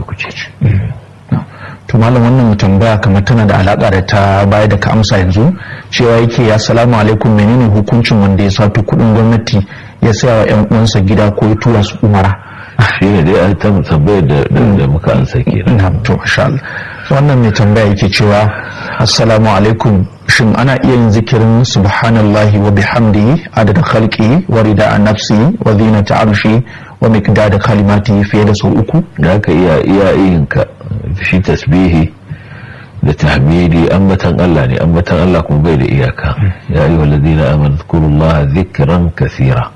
kuce to malam wannan tambaya kamar tana da alaka da ta baya da ka amsa yanzu cewa yake assalamu alaikum menene hukuncin wanda ya sato kudin gwamnati ya saya wa yan uwansa gida ko ya tura su umara shi ne dai an tambayar da da muka ansa kenan na to masha Allah wannan mai tambaya yake cewa assalamu alaikum shin ana iya yin zikirin subhanallahi wa bihamdihi adada khalqi wa rida'a nafsi wa zinata arshi wa miqdada kalimati fiye da sau uku da ka iya iya yin ka shi tasbihi da tahmidi ambatan Allah ne ambatan Allah kuma bai da iyaka ya ayyuhal ladina amanu zkurullaha dhikran kathira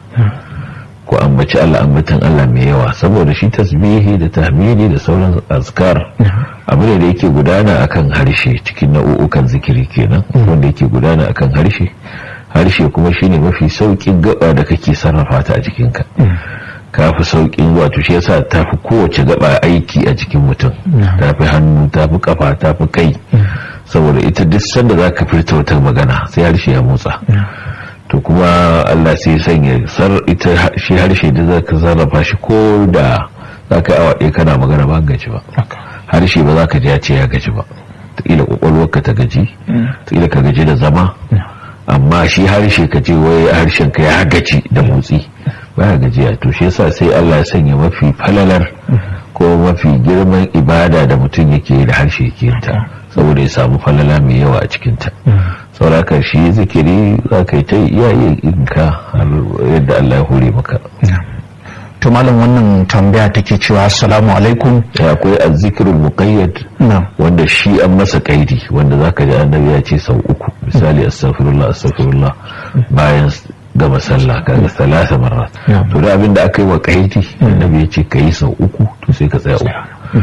ko ambaci Allah ambatan Allah mai yawa saboda shi tasbihi da tahmidi da sauran azkar abu ne da yake gudana akan harshe cikin nau'ukan zikiri kenan wanda yake gudana akan harshe harshe kuma shine mafi saukin gaba da kake sarrafa ta a jikinka ka fi saukin wato shi yasa ta fi kowace gaba aiki a jikin mutum ta fi hannu ta fi kafa ta fi kai saboda ita duk sanda za ka furta wata magana sai harshe ya motsa to kuma Allah sai sanya sar ita shi harshe da za ka sarrafa shi ko da za ka yi awa ɗaya kana magana ba gaji ba harshe ba za ka ji ya ce ya gaji ba taƙila ƙwaƙwalwarka ta gaji taƙila ka gaji da zama amma shi harshe ka ce wai harshen ka ya gaji da motsi ba ya gajiya to shi yasa sai Allah ya sanya mafi falalar ko mafi girman ibada da mutum yake da harshe yake ta saboda ya samu falala mai yawa a cikinta sauraka shi zikiri za ka yi ta iya yin ka yadda Allah ya hore maka to malam wannan tambaya take cewa assalamu alaikum ya akwai azzikirul muqayyad wanda shi an masa kaidi wanda zaka ji annabi ya ce sau uku misali astaghfirullah astaghfirullah bayan gama sallah kaga salasa marrat to da abinda aka yi wa kaidi annabi ya ce kai sau uku to sai ka tsaya uku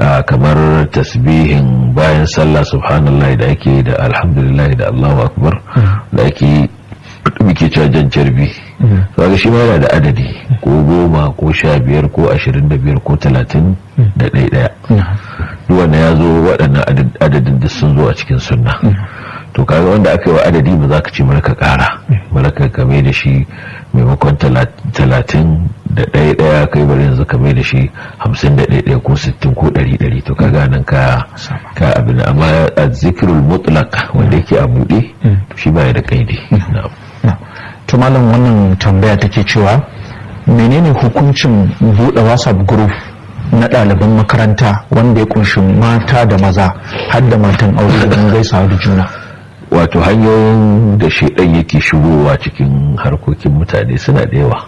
kamar tasbihin bayan sallah subhanallah da ake da alhamdulillah da Allahu akbar da ake muke cewa jan carbi kaga shi ma yana da adadi ko goma ko sha biyar ko ashirin da biyar ko talatin da ɗaya ɗaya duk wanda ya zo waɗannan adadin da sun zo a cikin sunna to kaga wanda aka yi wa adadi ba za ka ce malaka ƙara malaka kame da shi maimakon talatin da ɗaya ɗaya kai bari yanzu kame da shi hamsin da ɗaya ɗaya ko sittin ko ɗari ɗari to kaga nan ka ka abin amma a zikirul mutlaq wanda yake a buɗe to shi baya da kaidi to malam wannan tambaya take cewa menene hukuncin buɗe whatsapp group na ɗaliban makaranta wanda ya kunshi mata da maza har da matan aure don gaisawa da juna wato hanyoyin da shaidan yake shigowa cikin harkokin mutane suna da yawa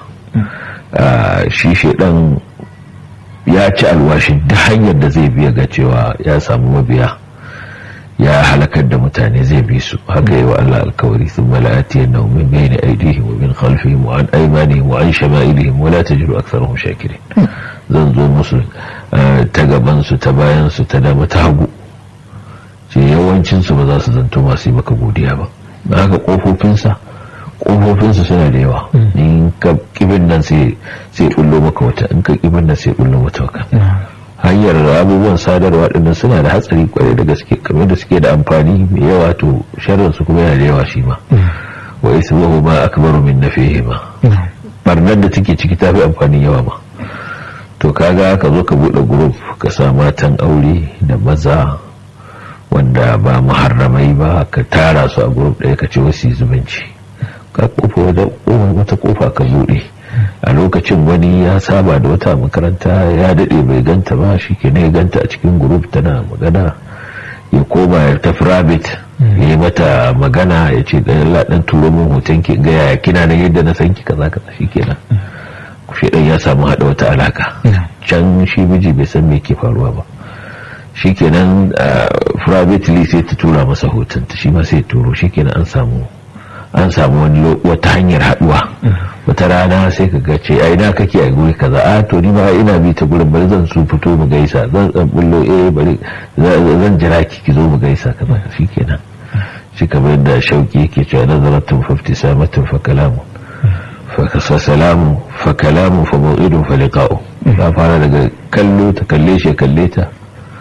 shi shaidan ya ci alwashin da hanyar da zai biya ga cewa ya samu mabiya ya halakar da mutane zai bi su haka yi wa Allah alkawari sun mala'ati yana min bayani aidihim wa min khalfihim wa an aimanihim wa an shama'ilihim wa la tajidu aktharahum shakirin zan zo musu ta gaban su ta bayan su ta dama ta hagu ce yawancin su ba za su zanto masu yi maka godiya ba na haka kofofin sa kofofin su suna da yawa in ka kibin nan sai sai bullo maka wata in ka kibin nan sai bullo mata wata hanyar abubuwan sadarwa dinnan suna da hatsari kwarai da gaske kamar da suke da amfani mai yawa to sharrin su kuma yana da yawa shi ma wa ismuhu ma akbaru min nafihi ma barnar da take ciki tafi amfani yawa ma to kaga ka zo ka bude group ka sa matan aure da maza wanda ba muharramai ba ka tara su a group ɗaya ka ce wasu zumunci ka kofa wata kofa ka bude a lokacin wani ya saba da wata makaranta ya daɗe bai ganta ba shi ke ne ganta a cikin group tana magana ya koma ya tafi rabbit ya yi mata magana ya ce ɗan laɗin turo min hoton ki ga yaya kina nan yadda na san ki kaza kaza shi kenan shi ɗan ya samu haɗa wata alaka can shi miji bai san me ke faruwa ba shi kenan privately sai ta tura masa hoton ta shi ma sai turo shi kenan an samu an samu wani wata hanyar haduwa wata rana sai ka ga ce ai na kake a guri kaza a to ni ma ina bi ta gurin bari zan su fito mu gaisa zan zan bullo eh bari zan jira ki ki zo mu gaisa kaza shikenan shi kamar da shauki yake cewa nazaratun fa ibtisamatun fa kalamun fa salamu fa kalamu fa maw'idun fa liqa'u ta fara daga kallo ta kalle shi kalle ta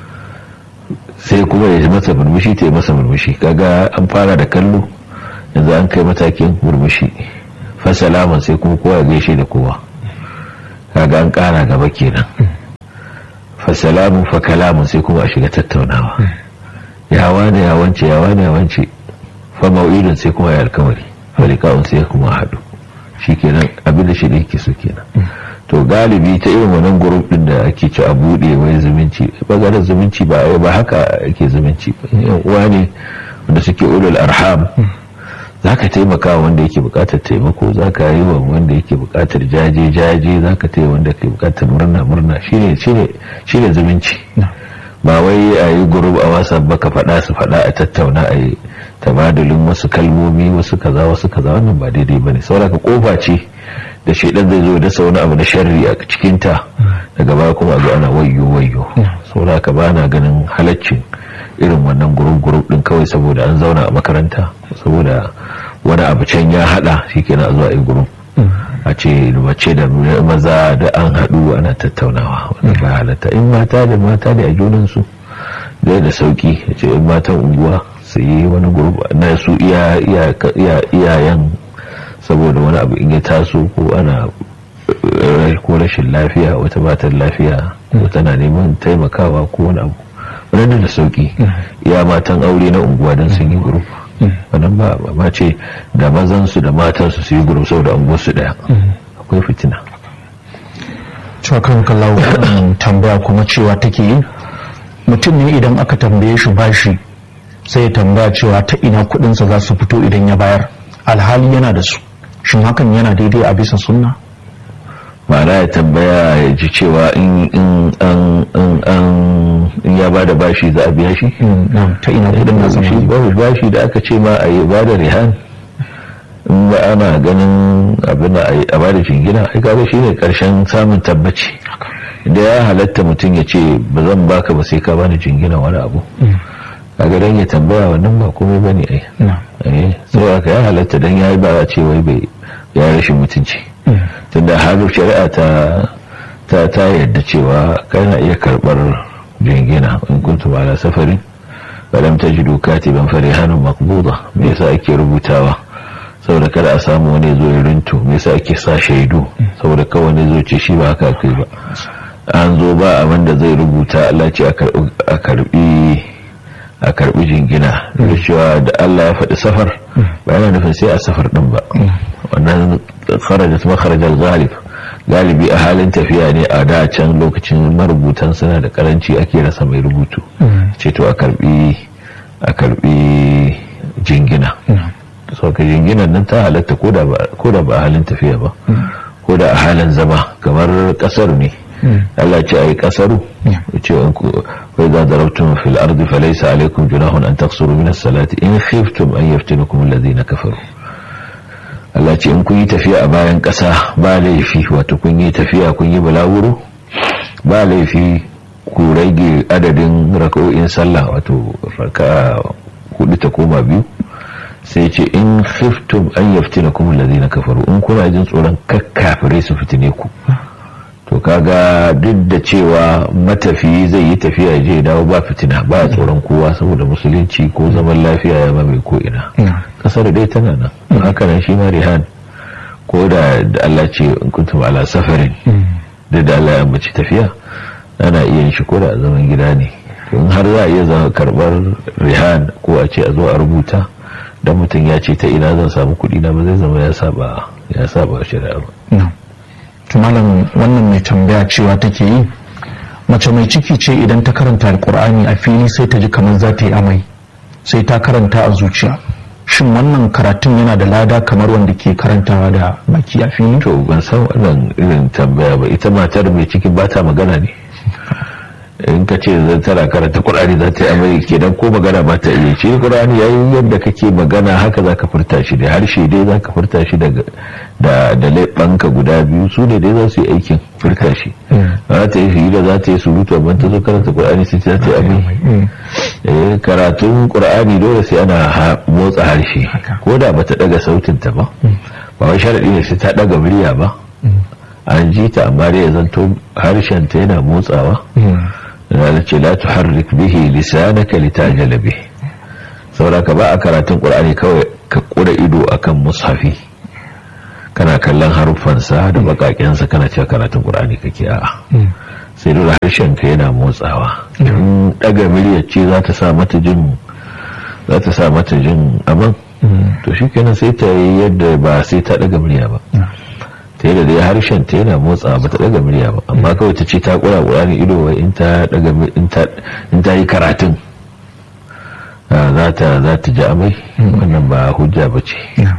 sai kuma ya masa murmushi ta yi masa murmushi kaga an fara da kallo yanzu an kai matakin murmushi fasalaman sai kuma kowa gaishe da kowa kaga an kara gaba kenan fa salamun fa kalamun sai kuma a shiga tattaunawa ya wane ya wance ya wane ya wance fa mau'idun sai kuma ya alkawari fa liqa'un sai kuma haɗu shikenan abin da shi da yake so kenan to galibi ta irin wannan group din da ake ci a bude wai zumunci bangaren zumunci ba ba haka ake zumunci ba yan uwa ne wanda suke ulul arham za ka taimaka wanda yake bukatar taimako za ka yi wa wanda yake bukatar jaje jaje za ka taya wanda ke bukatar murna murna shine shine zumunci ba wai a yi gurub a wasa ba ka faɗa su faɗa a tattauna a yi tabadulin wasu kalmomi wasu kaza wasu kaza wannan ba daidai ba ne sauraka kofa ce da shaidan zai zo da wani abu na sharri a cikinta daga baya kuma a zo ana wayyo wayyo sauraka ba na ganin halaccin irin wannan gurub-gurub din kawai saboda an zauna a makaranta saboda wani abu can ya hada shi kenan a zuwa yi gurub a ce mace da maza da an haɗu ana tattaunawa wanda ba halatta in mata da mata da a junansu zai da sauki a ce in matan unguwa su yi wani gurub na su iyayen saboda wani abu in ya taso ko ana ko rashin lafiya wata matan lafiya ko tana neman taimakawa ko wani abu wannan da sauki ya matan aure na unguwa don sun yi grup wannan ba ma ce da mazansu da matansu su yi grup saboda unguwarsu daya akwai fitina cewa kan kallawo tambaya kuma cewa take yi mutum ne idan aka tambaye shi bashi sai ya tambaya cewa ta ina kudinsa za su fito idan ya bayar alhali yana da su shin hakan yana daidai a bisa sunna ma'ana ya tambaya ya ji cewa in ya ba da bashi za a biya shi ta ina kudin na shi babu bashi da aka ce ma a yi ba da rihan in ba ana ganin abin da a ba da jingina ai kaga shi ne karshen samun tabbaci da ya halatta mutum ya ce ba zan baka ba sai ka bani jingina wani abu kaga dan ya tambaya wannan ba komai bane ai eh saboda ya halatta dan yayi ba a ce wai bai ya rashin mutunci tunda har shari'a ta ta ta yadda cewa kana iya karbar jingina in kuntum ala safarin balam tajidu katiban farihanun maqbuda me yasa ake rubutawa saboda kada a samu wani zo ya rinto me yasa ake sa shaidu saboda kawai ne zo ce shi ba haka kai ba an zo ba abin da zai rubuta Allah ce a karbi a karbi jingina da cewa da Allah ya faɗi safar ba yana nufin sai a safar din ba wannan kharajat makharajal ghalib galibi a halin tafiya ne a da can lokacin marubutan suna da karanci ake rasa mai rubutu ce to a karbi a karbi jingina sauka jinginan nan ta halatta ko da ba a halin tafiya ba ko da a halin zama kamar kasar ne Allah ce a yi kasaru ce wai za darabtum fil ardi falaysa alaykum junahun an taqsuru min as-salati in khiftum an yaftinakum alladhina kafaru Allah ce in kun yi tafiya a bayan ƙasa ba laifi wato kun yi tafiya kun yi balawuro ba laifi ku rage adadin raka'o'in sallah wato raka hudu ta koma biyu sai ce in khiftum an yaftina kuma alladhina kafaru in kuna jin tsoron kakkafire su fitine ku to kaga duk da cewa matafiyi zai yi tafiya je dawo ba fitina ba tsoron kowa saboda musulunci ko zaman lafiya ya mamaye ko ina kasar dai tana nan haka nan shi ma rihan ko da Allah ce in kuntum ala safarin da da Allah ya ambaci tafiya ana iya shi ko da zaman gida ne in har za a iya zama karbar rihan ko a ce a zo a rubuta dan mutum ya ce ta ina zan samu kuɗi na ba zai zama ya saba ya saba shari'a ba malam wannan mai tambaya cewa take yi mace mai ciki ce idan ta karanta alkur'ani a fili sai ta ji kamar za ta yi amai sai ta karanta a zuciya shin wannan karatun yana da lada kamar wanda ke karantawa da baki a fili to ban san wannan irin tambaya ba ita matar mai ciki ba ta magana ne in ka ce zan tana karanta qur'ani za ta yi amai kenan ko magana ba ta iya shi qur'ani yayi yadda kake magana haka zaka furta shi da harshe dai zaka furta shi daga da da leɓanka guda biyu su ne dai za su yi aikin furta shi za ta yi hira za ta yi surutu amma ta zo karanta qur'ani sai ta yi amai karatun qur'ani dole sai ana motsa harshe ko da bata daga sautin ta ba ba wai sharadi ne sai ta daga murya ba an ji ta amma dai ya zanto harshen ta yana motsawa da ce la tuharrik bihi lisanaka litajala bihi saboda ka ba a karatun qur'ani kawai ka kura ido akan mushafi kana kallon haruffansa da bakakensa kana cewa karatun qur'ani kake a'a sai dole harshen ka yana motsawa in daga miliya ce za ta sa mata jin za ta sa mata jin aman to shi kenan sai ta yi yadda ba sai ta daga murya ba ta yadda dai harshen ta yana motsawa ba ta daga murya ba amma kawai ta ce ta kura kura ne ido wai in ta daga in ta yi karatun za ta za ta ji amai wannan ba hujja ba ce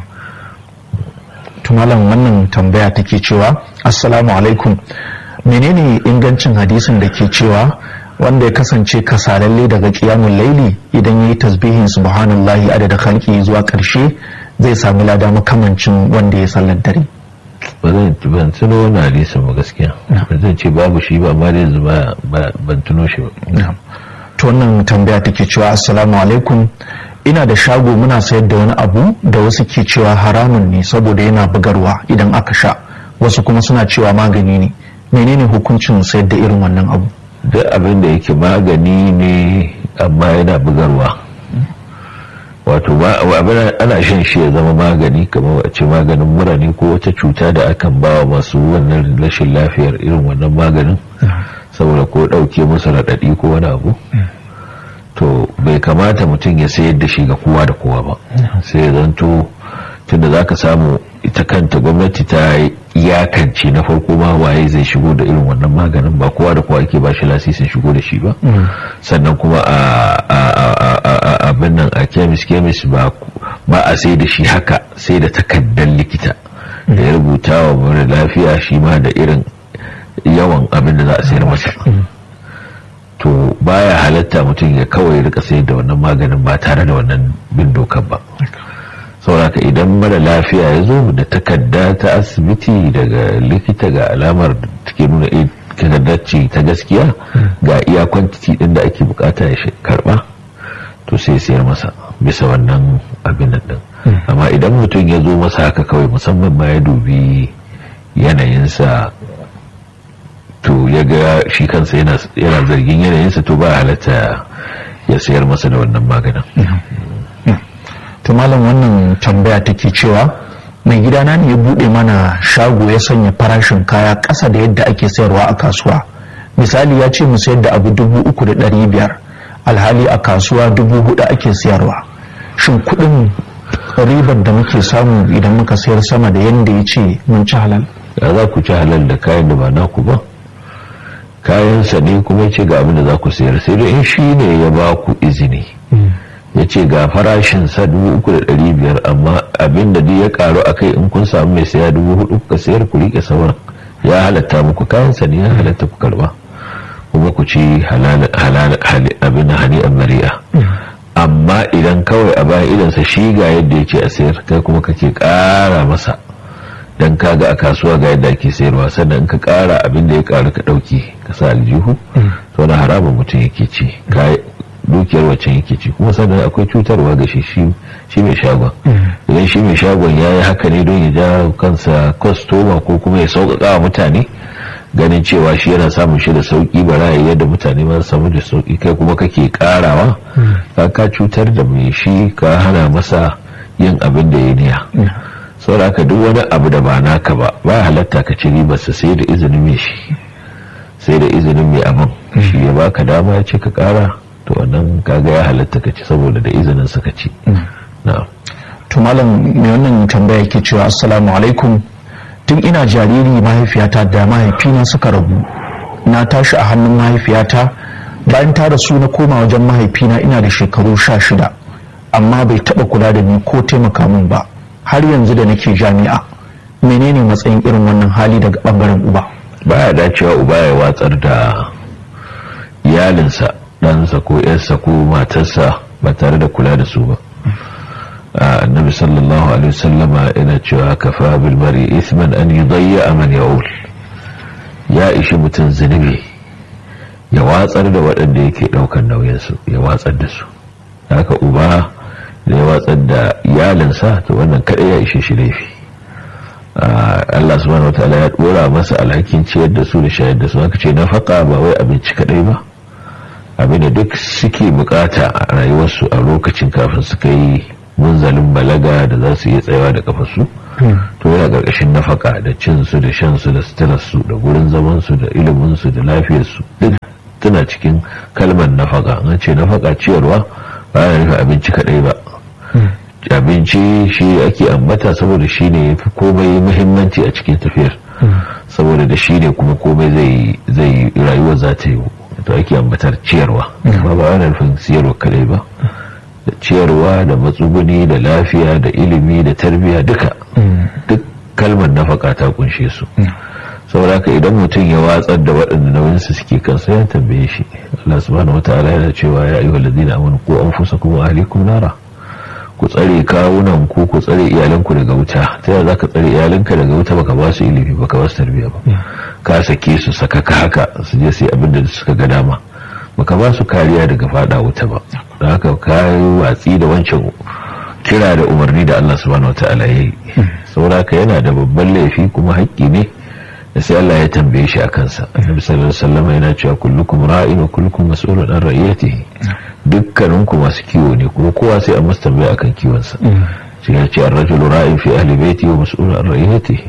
tumalan wannan tambaya take cewa assalamu alaikum menene ingancin hadisin da ke cewa wanda ya kasance kasalalle daga kiyamun laili idan ya yi tasbihin subhanallahi adada khalqi zuwa karshe zai sami lada makamancin wanda ya sallar dare ba zan ban tuno wannan hadisin ba gaskiya ba zan ce babu shi ba amma dai yanzu ba ban tuno shi ba to wannan tambaya take cewa assalamu alaikum ina da shago muna sayar da wani abu da wasu ke cewa haramun ne saboda yana bugarwa idan aka sha wasu kuma suna cewa magani ne menene hukuncin sayar da irin wannan abu duk abin da yake magani ne amma yana bugarwa wato abin ana shan shi ya zama magani kamar a ce maganin mura ne ko wata cuta da akan ba wa masu wannan rashin lafiyar irin wannan maganin saboda ko ɗauke musu raɗaɗi ko wani abu to bai kamata mutum ya sayar da shi ga kowa da kowa ba sai ya zanto tunda za ka samu ita kanta gwamnati ta iyakance na farko ma waye zai shigo da irin wannan maganin ba kowa da kowa ake ba shi lasisin shigo da shi ba sannan kuma a abin nan a kemis kemis ba a sai da shi haka sai da takardar likita da ya rubuta wa mara lafiya shi ma da irin yawan abin da za a sayar masa to baya halatta mutum ya kawai rika sayar da wannan maganin ba tare da wannan bin dokar ba sauraka idan mara lafiya ya zo da takarda ta asibiti daga likita ga alamar da take nuna takardar ce ta gaskiya ga iya kwantiti din da ake bukata ya karba to sai sayar masa bisa wannan abin nan din amma idan mutum ya zo masa haka kawai musamman ma ya dubi yanayinsa to ya ga shi kansa yana zargin yanayinsa to ba halatta ya sayar masa da wannan maganin to malam wannan tambaya take cewa mai gidana ne ya bude mana shago ya sanya farashin kaya ƙasa da yadda ake sayarwa a kasuwa misali ya ce mu sayar da abu dubu uku da ɗari biyar alhali a kasuwa dubu hudu ake sayarwa shin kuɗin ribar da muke samu idan muka sayar sama da yadda ya ce mun ci halal da za ku ci halal da kayan da ba naku ba kayansa ne kuma ce ga abin da za ku sayar sai dai in shi ne ya ba ku izini ya ce ga farashin sa dubu uku da ɗari biyar amma abin da ya karu a kai in kun samu mai saya dubu hudu ka sayar ku rike sauran ya halatta muku kayansa ne ya halatta ku karba kuma ku ci abin da hani a mari'a amma idan kawai a bayan idansa shi ga yadda ya ce a sayar kai kuma kake kara masa dan kaga a kasuwa ga yadda ake sayarwa sannan ka kara abin da ya karu ka dauki ka sa aljihu to na haramun mutum yake ci dukiyar wacce yake ci kuma sannan akwai cutarwa ga shi shi mai shagon idan shi mai shagon ya yi haka ne don ya ja kansa kwastoma ko kuma ya sauƙaƙa wa mutane ganin cewa shi yana samun shi da sauƙi ba ra'ayi yadda mutane ma samu da sauƙi kai kuma kake ƙarawa ka ka cutar da mai shi ka hana masa yin abin da ya niya saboda haka duk wani abu da ba naka ba ba halatta ka ci ribarsa sai da izinin mai shi sai da izinin mai abin shi ya baka dama ya ce ka ƙara to wannan kaga ya halatta ka ci saboda da izinin sa ka ci na'am to malam mai wannan tambaya yake cewa assalamu alaikum tun ina jariri mahaifiyata da mahaifina suka rabu na tashi a hannun mahaifiyata bayan ta rasu na koma wajen mahaifina ina da shekaru sha shida amma bai taba kula da ni ko taimaka min ba har yanzu da nake jami'a menene matsayin irin wannan hali daga bangaren uba baya dacewa uba ya watsar da iyalinsa ɗansa ko yarsa ko matarsa ba tare da kula da su ba annabi sallallahu alaihi wasallama yana cewa kafa bil mari isman an yudayya man yaul ya ishi mutum zunubi ya watsar da waɗanda yake ɗaukar nauyinsu ya watsar da su haka uba da ya watsar da iyalinsa to wannan kaɗai ya ishe shi laifi Allah subhanahu wataala ya ɗora masa alhakin ciyar da su da shayar da su haka ce nafaka ba wai abinci kaɗai ba abinda duk suke bukata a rayuwarsu a lokacin kafin suka yi munzalin balaga da za su iya tsayawa da kafarsu to yana ƙarƙashin nafaka da cin su da shan su da suturar su da gurin zaman su da ilimin su da lafiyar su duk tana cikin kalmar nafaka an ce nafaka ciyarwa ba yana nufin abinci kadai ba abinci shi ake ambata saboda shi ne ya fi komai muhimmanci a cikin tafiyar saboda da shi ne kuma komai zai rayuwa za ta yi to ake ambatar ciyarwa ba ba ana nufin siyarwa kadai ba da ciyarwa da matsuguni da lafiya da ilimi da tarbiyya duka duk kalmar nafaka ta kunshe su saboda haka idan mutum ya watsar da waɗanda nauyinsu suke kansa ya tambaye shi Allah subhanahu wataala yana cewa ya ayyuhal ladina amanu qu anfusakum wa ahlikum nara ku tsare kawunan ku ku tsare iyalanku daga wuta ta yaya zaka tsare iyalanka daga wuta baka ba su ilimi baka ba su tarbiyya ba ka sake su saka ka haka su je su yi abin da suka ga dama baka ba su kariya daga fada wuta ba don haka ka yi watsi da wancan kira da umarni da Allah subhanahu wataala ya yi saboda yana da babban laifi kuma haƙƙi ne da sai Allah ya tambaye shi a kansa annabi sallallahu alaihi wasallam yana cewa kullukum ra'in wa kullukum mas'ulun an ra'iyatihi dukkanin ku masu kiwo ne kuma kowa sai an masa tambaya akan kiwon sa shi ya ce ar-rajulu ra'in fi ahli baiti wa mas'ulun an ra'iyatihi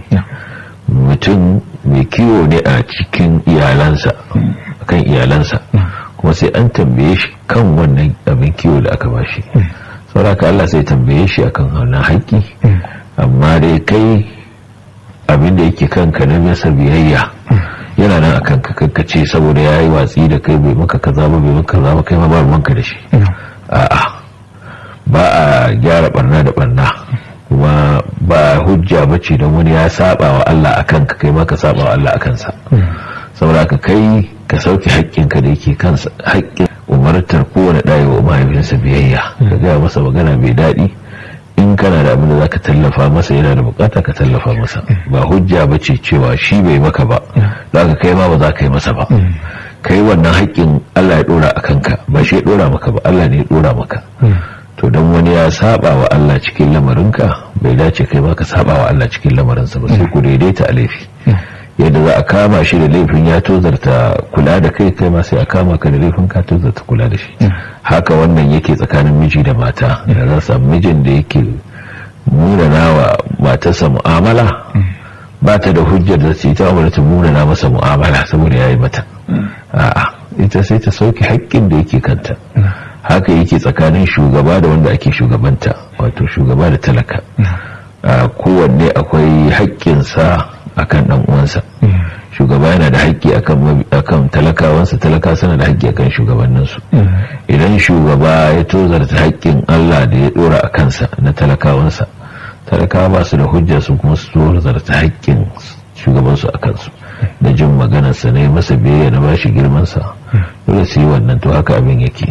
mutum mai kiwo ne a cikin iyalansa akan iyalansa kuma sai an tambaye shi kan wannan abin kiwo da aka bashi saboda Allah sai tambaye shi akan wannan haƙƙi amma dai kai abin da yake kanka na masa biyayya yana nan a kanka kankace saboda ya yi watsi da kai bai maka kaza ba bai maka kaza ba kai ma ba ruwanka da shi a'a ba a gyara barna da barna kuma ba hujja ba ce don wani ya saba wa Allah a kanka kai ma ka saba wa Allah a kansa saboda ka kai ka sauke haƙƙinka da yake kansa haƙƙin umartar kowane ɗaya wa mahaifinsa biyayya ka gaya masa magana mai daɗi in kana da abin da za ka tallafa masa yana da bukata ka tallafa masa ba hujja ba ce cewa shi bai maka ba za ka kai ma ba za ka yi masa ba kai wannan haƙƙin Allah ya ɗora a kanka ba shi ya ɗora maka ba Allah ne ya ɗora maka to don wani ya saba wa Allah cikin lamarinka bai dace kai ma ka saba wa Allah cikin lamarinsa ba sai ku daidaita a laifi yadda za a kama shi da laifin ya tozarta kula da kai kai ma sai a kama ka da laifin ka tozarta kula da shi haka wannan yake tsakanin miji da mata da za samu mijin da yake munana wa matarsa mu'amala ba ta da hujjar da ce ta amurta ta munana masa mu'amala saboda ya yi mata a'a ita sai ta sauke haƙƙin da yake kanta haka yake tsakanin shugaba da wanda ake shugabanta wato shugaba da talaka kowanne akwai haƙƙinsa akan dan uwansa shugaba yana da haƙƙi akan talakawansa talaka suna da haƙƙi akan shugabanninsu idan shugaba ya tozarta haƙƙin Allah da ya dora a kansa na talakawansa talakawa ba su da hujja su kuma su tozarta haƙƙin shugabansu a kansu da jin maganarsa ne masa biyayya na bashi girmansa dole su yi wannan to haka abin yake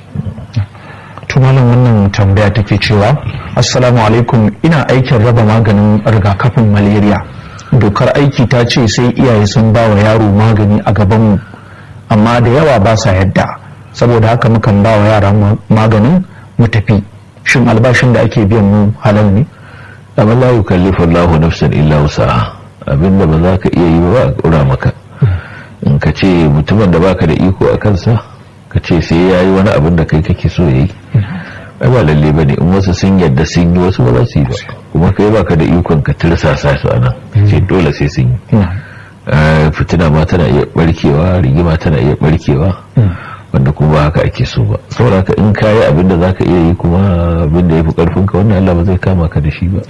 tumanin wannan tambaya take cewa assalamu alaikum ina aikin raba maganin rigakafin malaria dokar aiki ta ce sai iyaye sun ba wa yaro magani a gabanmu amma da yawa ba sa yadda saboda haka mukan ba wa yara maganin mu tafi shin albashin da ake biyan mu halal ne amma la yukallifu Allahu nafsan illa wusaha abinda ba za ka iya yi ba a kura maka in ka ce mutumin da baka da iko a kansa ka ce sai ya yi wani abin da kai kake so ya yi ai ba lalle ba ne in wasu sun yadda sun yi wasu ba za su yi ba kuma kai baka da ikon ka tirsasa su a nan ce dole sai sun yi fitina ma tana iya barkewa rigima tana iya barkewa wanda kuma ba haka ake so ba saboda haka in kayi abin da zaka iya yi kuma abin da ya fi karfin ka wannan Allah ba zai kama ka da shi ba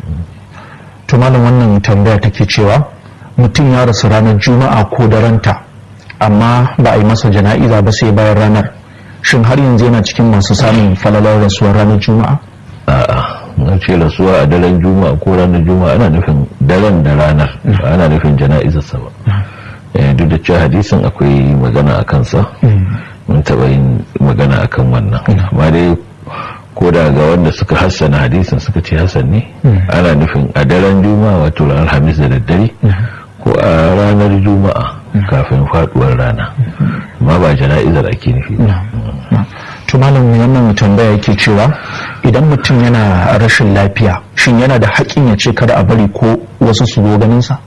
to malam wannan tambaya take cewa mutum ya rasu ranar juma'a ko daranta amma ba a yi masa jana'iza ba sai bayan ranar shin har yanzu yana cikin masu samun falalar rasuwar ranar juma'a a'a na ce rasuwa a daren juma'a ko ranar juma'a ana nufin daren da ranar ba ana nufin jana'izarsa ba duk da cewa hadisin akwai magana a kansa mun taɓa yin magana a kan wannan amma dai ko da ga wanda suka hassana hadisin suka ce hassan ne ana nufin a daren juma'a wato ranar hamis da daddare ko a ranar juma'a kafin faduwar rana amma ba jana'izar ake nufi to malam wannan tambaya yake cewa idan mutum yana rashin lafiya shin yana da haƙƙin ya ce kada a bari ko wasu su zo ganin sa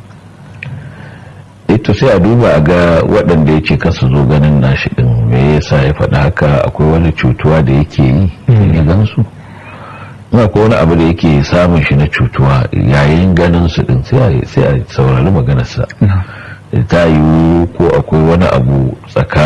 ito sai a duba a ga waɗanda ya ce kasu zo ganin nashi ɗin me yasa ya faɗa haka akwai wani cutuwa da yake yi ya gansu ko wani abu da yake samun shi na cutuwa yayin ganin su din sai a saurari maganarsa ta yiwu ko akwai wani abu tsakanin